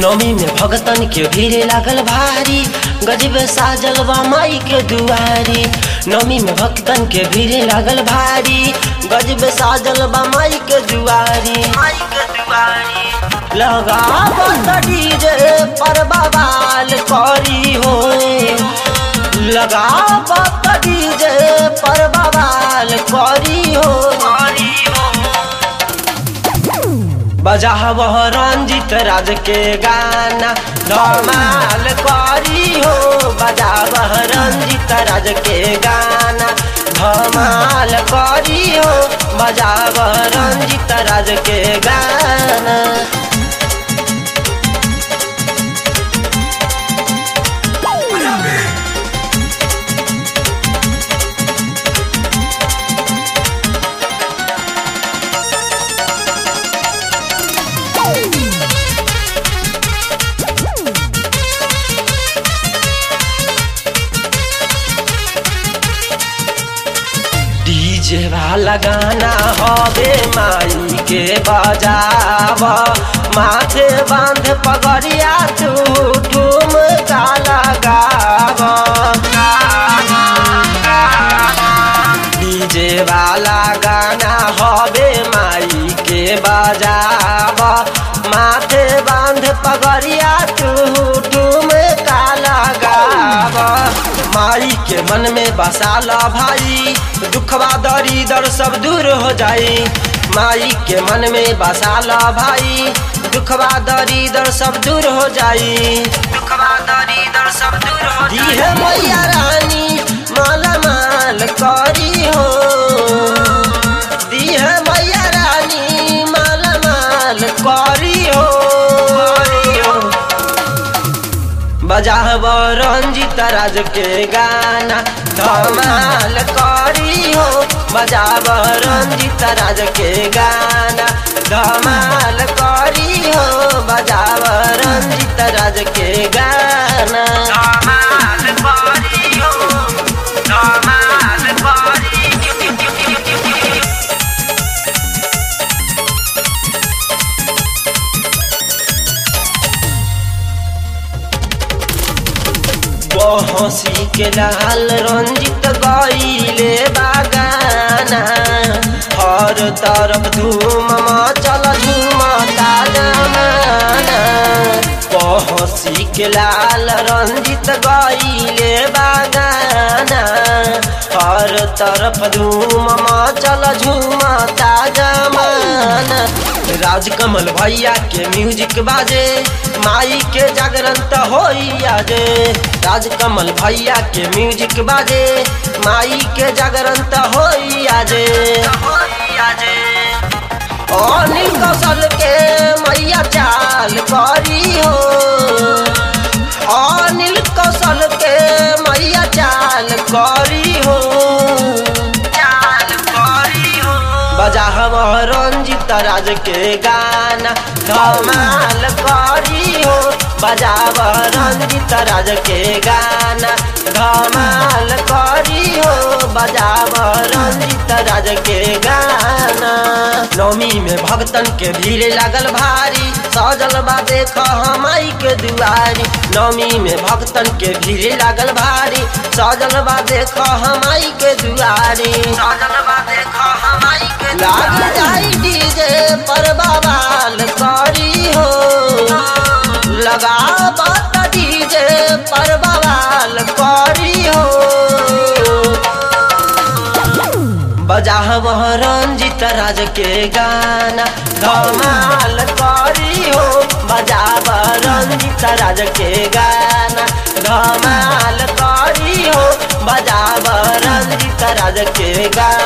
नौमी में भगतन के भीड़ लागल भारी गजब साजल बा माई के दुआरी नौमी में भक्तन के भीड़ लागल भारी गजब साजल बा माई के दुआरी माई के दुआरी लगा डीजे पर बवाल करी हो लगा डीजे पर बवाल करी हो बजावह रंजित राज के गाना धमाल करी हो बजावह रंजित राज के गाना धमाल करी हो बजावह रंजित राज के गाना डीजे वाला गाना हवे माई के बजाव माथे बांध पगड़िया तू ठुम का लगाव डीजे वाला गाना हवे माई के बजाव माथे बांध पगड़िया तू ठुम का लगाव माई के मन में बसाला भाई दुखवा दरी दर सब दूर हो जाई माई के मन में बसाला भाई दुखवा दरी दर सब दूर हो जाई दुखवा दरी दर सब दूर हो जाई है मैया रानी माला माल करी हो दी है मैया रानी माला माल करी हो बजाव रंजित राज के गाना धमाल करी हो बजाव रंजित राज के गाना धमाल करी हो बजाव रंजित राज के गाना धमाल करी हो धमाल करी हंसी के लाल रंजित गईले बागाना हर तरफ धूम चल झूमता जमाना हंसी के लाल रंजित गईले बागाना हर तरफ धूम चल झूमता जमाना राजकमल भैया के म्यूजिक बाजे माई के जागरण त होई आजे राजकमल भैया के म्यूजिक बाजे माई के जागरण त होई आजे अनिल कौशल के मैया चाल करी हो अनिल कौशल के मैया चाल करी हो चाल करी हो बजा हम रंजित राज के गाना धमाल करी हो बजाव रंजित राज के गाना धमाल करी हो बजाव रंजित राज के गाना नौमी में भक्तन के भीड़ लागल भारी सजल बा देख हमाई के दुआरी नौमी में भक्तन के भीड़ लागल भारी सजल बा देख हमाई के दुआरी सजल बा देख हमाई के लाग जाई डीजे पर बवाल करी हो लगा बात डीजे पर बवाल करी हो बजा वह रंजित राज के गाना धमाल करी हो बजा रंजित राज के गाना धमाल करी हो बजा रंजित राज के गाना